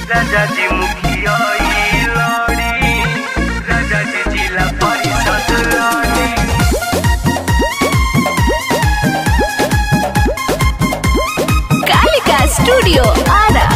राजाजी मुखिया ई लड़ी राजाजी जिला परिषद लड़ी कालिका स्टूडियो आरा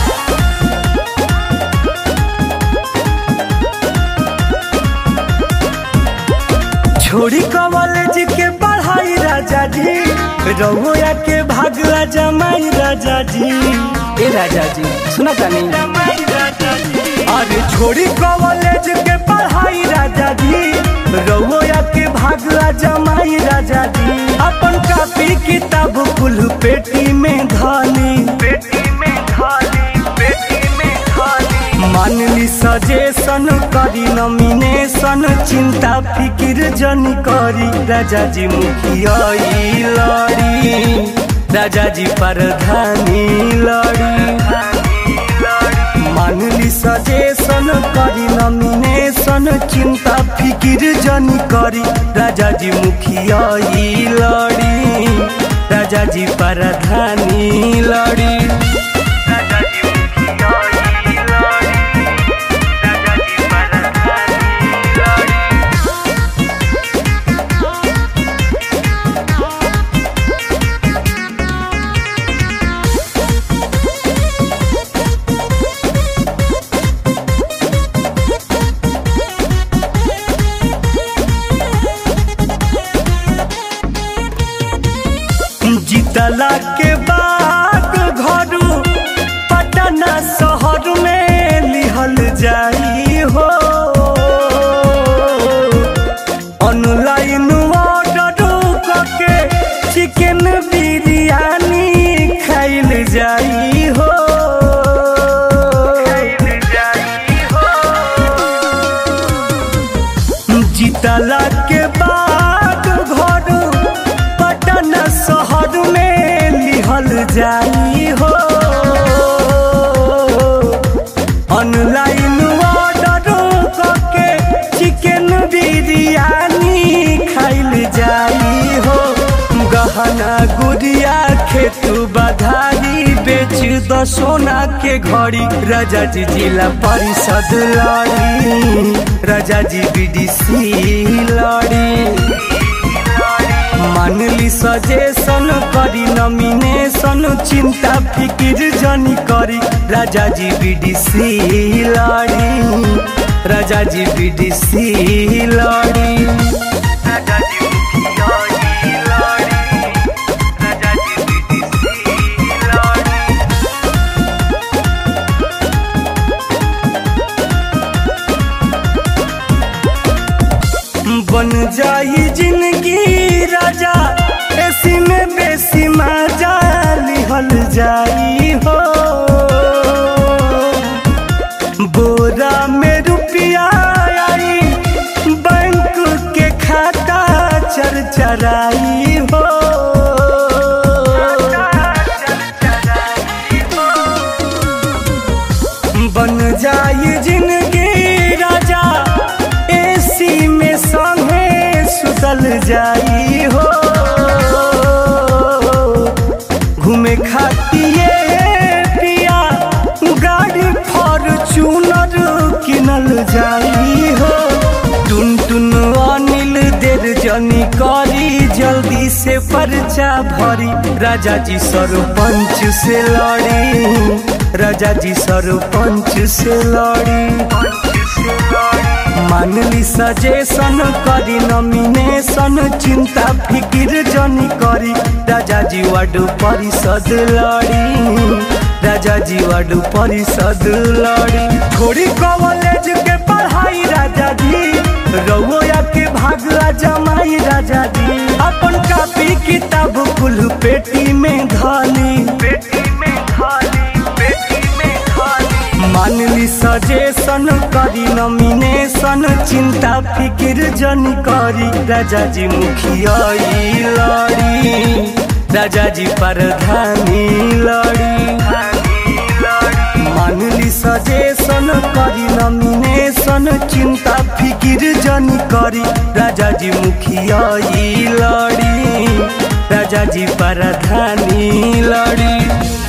छोड़ी कॉलेज के पढ़ाई राजा जी रहुआ के भागला जमाई राजा जी ए राजा जी सुना तानी अरे छोड़ी कॉलेज के पढ़ाई राजा जी रहुआ के भागला जमाई राजा जी अपन कापी किताब कुल पेटी में धानी पेटी में धानी पेटी में धानी मानली सजेशन करी नॉमिनेशन चिंता फिकिर जन करी राजा जी मुखिया ई लड़ी राजा जी प्रधानी लड़ी मानली सजेशन करी नॉमिनेशन चिंता फिकिर जन करी राजा जी मुखिया ई लड़ी राजा जी प्रधानी लड़ी राजा जी मुखिया ई लड़ी राजा जी प्रधानी लड़ी जीतला के बाद घरू पटना शहर में लिहल जाई हो ऑनलाइन ऑर्डर करके चिकन बिरयानी खाइल जाई हो खाइल जाई हो जीतला के बाद घर पटना शहर में लिहल जाई हो ऑनलाइन ऑर्डर करके चिकन बिरयानी खाइल जाई हो गहना गुड़िया खेतू बधारी बेच द सोना के घड़ी राजा जी जिला परिषद लड़ी राजा जी बीडीसी लड़ी मानली सजेशन करी नॉमिनेशन चिंता फिकिर जनी करी राजा जी बीडीसी लड़ी राजा जी बीडीसी लड़ी राजा जी मुखिया ई लड़ी राजा जी बीडीसी लड़ी बन जाई जिंदगी राजा ऐसी में बेसी मजा लिहल जाई हो बोरा में रुपया आई बैंक के खाता चरचराई हो बन जाई जिंदगी राजा एसी में संगे सुतल जाई हो घूमे खातिए पिया गाड़ी फॉर्चूनर किनल जाई हो टुन टुन अनिल देर जनी करी जल्दी से पर्चा भरी राजा जी सरपंच से लड़ी राजा जी सरपंच से लड़ी मानली सजेशन करी नॉमिनेशन चिंता फिकिर जनी करी राजा जी वार्ड परिषद लड़ी राजा जी वार्ड परिषद लड़ी छोड़ी कॉलेज के पढ़ाई राजा जी रउआ के भागला जमाई राजा जी अपन कापी किताब कुल पेटी में धानी पेटी में धानी पेटी में धानी मानली सजेशन करी नॉमिनेशन चिंता फिकिर जनी करी राजा जी मुखिया ई लड़ी राजा जी प्रधानी लड़ी मानली सजेशन करी नॉमिनेशन चिंता फिकिर जनी करी राजा जी मुखिया ई लड़ी राजा जी प्रधानी लड़ी